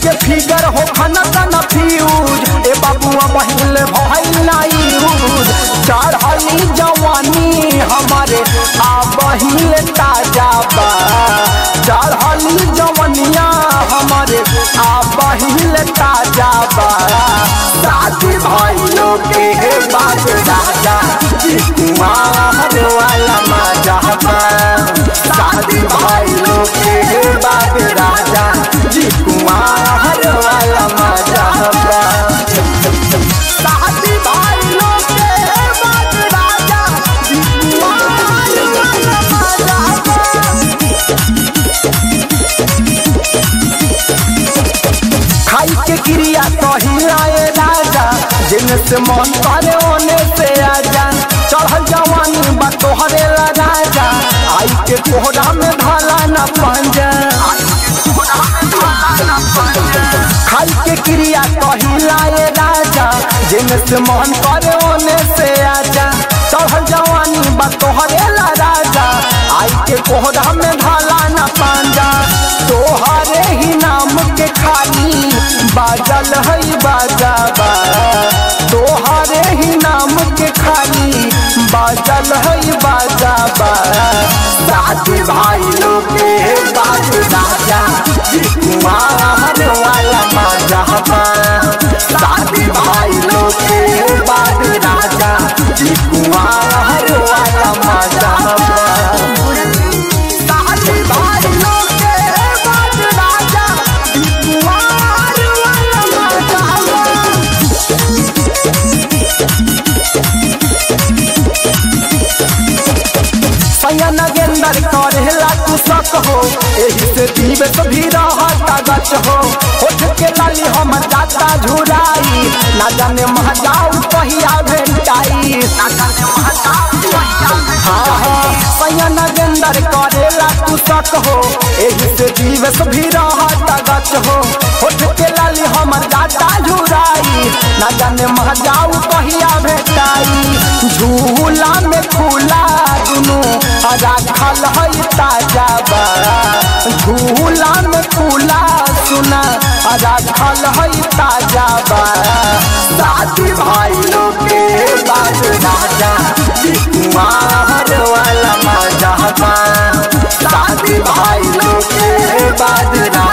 के फिगर हो खाना तना फ्यूज ए बाबुआ बहिल भइल नाई यूज चढ़ली जवानी हमारे आ बहिल ताजा बा चढ़ली जवनिया हमारे आ बहिल ताजा बा शादी भइलो के बाद राजा जी कुमार वाला मजा बा शादी भइलो के बाद राजा जी कुमार वाला मजा बा शादी भइलो के बाद राजा जी कुमार वाला मजा बा खाई के क्रिया कहिलाए राजा जिन से मन करे ओने से आजा चढ़ल जवानी बा तोहरे ला राजा आई के कोहरा में भाला न पंजा खाई के क्रिया कहिलाए राजा जिन से मन करे ओने से आजा चढ़ल जवानी बा तोहरे ला राजा आई के कोहरा में भाला न पंजा तोहरे ही नाम के खाली बाजल है बाजा बा तोहरे ही नाम के खाली बाजल है बाजा बा शादी भाई लोग के बात राजा जी कुमार वाला मजा बा शादी भाई लोग के बाद राजा जी कुमार वाला मजा बा शादी भाई लोग के बाद राजा जी कुमार वाला मजा बा सैया नगेंदर करेला तू सक हो एही से दिवस भी रहता गच हो होठ के लाली हम जाता झुराई ना जाने महजाऊ कहिया भेंटाई ना जाने महजाऊ कहिया हाँ हाँ सैया नगेंदर करेला तू सक हो एही से दिवस भी रहता गच हो होठ के लाली हम जाता झुराई ना जाने महजाऊ कहिया भेंटाई झूला में फूला दुनू राखल है ताजा बा झूला में फूला सुना राखल है ताजा बा शादी भाई लोग के बाद राजा जी कुमार वाला मजा बा शादी भाई लोग के बाद राजा